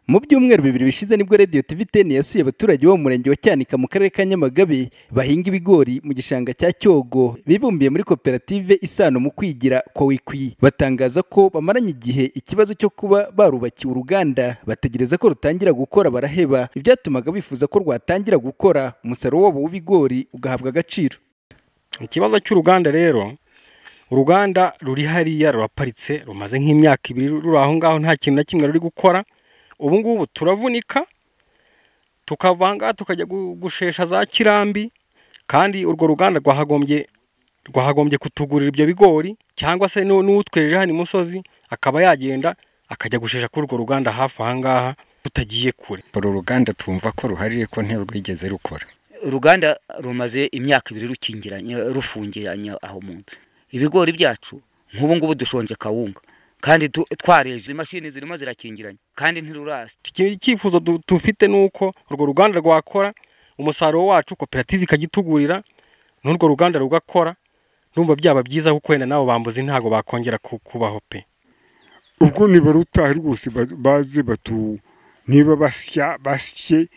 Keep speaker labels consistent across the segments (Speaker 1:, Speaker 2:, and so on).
Speaker 1: mu byumweru bibiri bishize nibwo radiyo tivi teni yasuye abaturage bo mu murenge wa cyanika mu karere ka nyamagabe bahinga ibigori mu gishanga cya cyogo bibumbiye muri koperative isano mu kwigira kowikwi batangaza ko bamaranye igihe ikibazo cyo kuba barubakiwe uruganda bategereza ko rutangira gukora baraheba ibyatumaga bifuza ko rwatangira gukora umusaruro wabo w'ibigori ugahabwa agaciro
Speaker 2: ikibazo cy'uruganda rero uruganda ruri hariya ruraparitse rumaze nk'imyaka ibiri ruri aho ngaho nta kintu na kimwe ruri gukora ubu ngubu turavunika tukavanga tukajya gu- gushesha za kirambi kandi urwo ruganda rwahagombye rwahagombye kutugurira ibyo bigori cyangwa se n'u- n'utwejeje hano imusozi akaba yagenda akajya gushesha kuri urwo ruganda hafi aha ngaha tutagiye kure
Speaker 3: uru ruganda twumva ko ruhari ariko ntirwigeze rukora
Speaker 4: uruganda rumaze imyaka ibiri rukingiranye rufungiranye aho mu nda ibigori byacu nk'ubu ngubu dushonje kawunga kandi tu- twareje imashini zirimo zirakingiranye kandi ntirurasi
Speaker 2: Iki- icyifuzo du- dufite ni uko urwo ruganda rwakora umusaruro wacu koperative ikagitugurira n'urwo ruganda rugakora numva byaba byiza kuko wenda n'abo bambuzi ntabwo bakongera ku- kubaho pe
Speaker 5: ubwo nibarutaha rwose ba- baze batu niba basya basye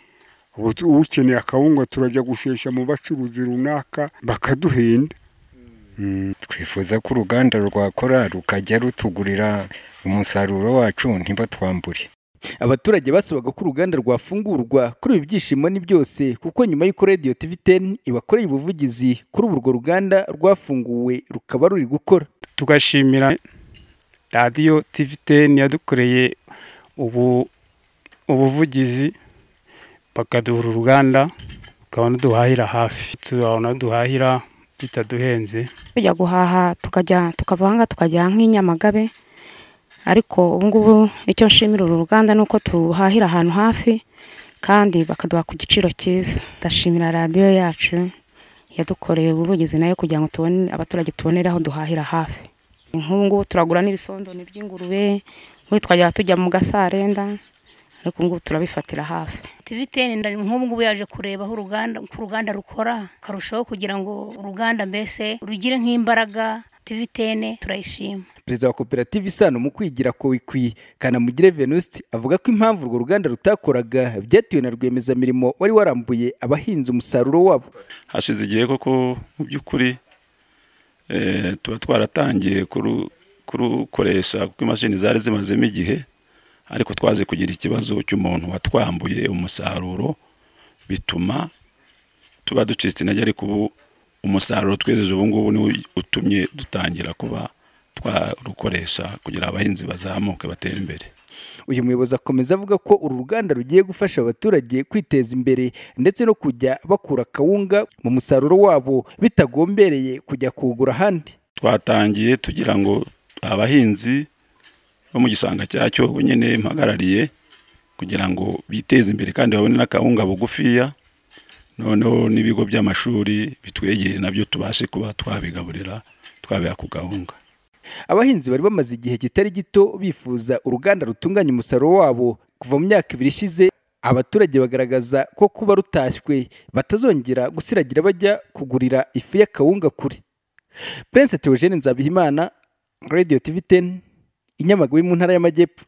Speaker 5: ubu tu- ukeneye akawunga turajya gushesha mu bacuruzi runaka bakaduhenda
Speaker 3: twifuza ko uruganda rwakora rukajya rutugurira umusaruro wacu ntibatwambure
Speaker 1: abaturage basabaga ko uruganda rwafungurwa kuri ibi byishimo ni byose kuko nyuma y'uko radiyo tivi teni ibakoreye ubuvugizi kuri ubu urwo ruganda rwafunguwe rukaba ruri gukora
Speaker 6: tugashimira radiyo tiviteni yadukoreye ubu ubuvugizi bakaduha uruganda tukabona duhahira hafi turabona duhahira bitaduhenze
Speaker 7: tujya guhaha tukajya tukava aha tukajya nk'i Nyamagabe ariko ubu ngubu icyo nshimira uru ruganda ni uko tuhahira ahantu hafi kandi bakaduha ku giciro cyiza ndashimira radiyo yacu yadukoreye ubuvugizi nayo kugira ngo tubone abaturage tubonere aho duhahira hafi nk'ubu ngubu turagura n'ibisondoni by'ingurube ubundi twajya tujya mu gasarenda ariko ubu ngubu turabifatira hafi
Speaker 8: tiviteni ndari nk'ubu ngubu yaje kureba aho uruganda uko uruganda rukora akarushaho kugira ngo uruganda mbese rugire nk'imbaraga tivitene turayishima
Speaker 1: perezida wa koperative isano mu kwigira kowikwi kanamugire venuste avuga ko impamvu urwo ruganda rutakoraga byatewe na rwiyemezamirimo wari warambuye abahinzi umusaruro wabo
Speaker 9: hashize igihe koko mu by'ukuri eh, tuba twaratangiye kuru- kurukoresha kuko imashini zari zimazemo igihe ariko twaje kugira ikibazo cy'umuntu watwambuye umusaruro bituma tuba ducitse intege ariko ubu umusaruro twejeje ubu ngubu niwo utumye dutangira kuba twarukoresha kugira abahinzi bazamuke batere imbere
Speaker 1: uyu muyobozi akomeza avuga ko uru ruganda rugiye gufasha abaturage kwiteza imbere ndetse no kujya bakura akawunga mu musaruro wabo bitagombereye kujya kuwugura ahandi
Speaker 9: twatangiye tugira ngo abahinzi bo mu gishanga cya cyogo nyine mpagarariye kugira ngo biteze imbere kandi babone n'akawunga bugufiya noneho n'ibigo by'amashuri bitwegeye nabyo tubashe kuba twabigaburira twabiha ku gahunga
Speaker 1: abahinzi bari bamaze igihe kitari gito bifuza uruganda rutunganya umusaruro wabo kuva mu myaka ibiri ishize abaturage bagaragaza ko kuba rutashywe batazongera gusiragira bajya kugurira ifu y'akawunga kure prince theogene nzabihimana radio tv 10 inyamagabe mu ntara y'amajyepfo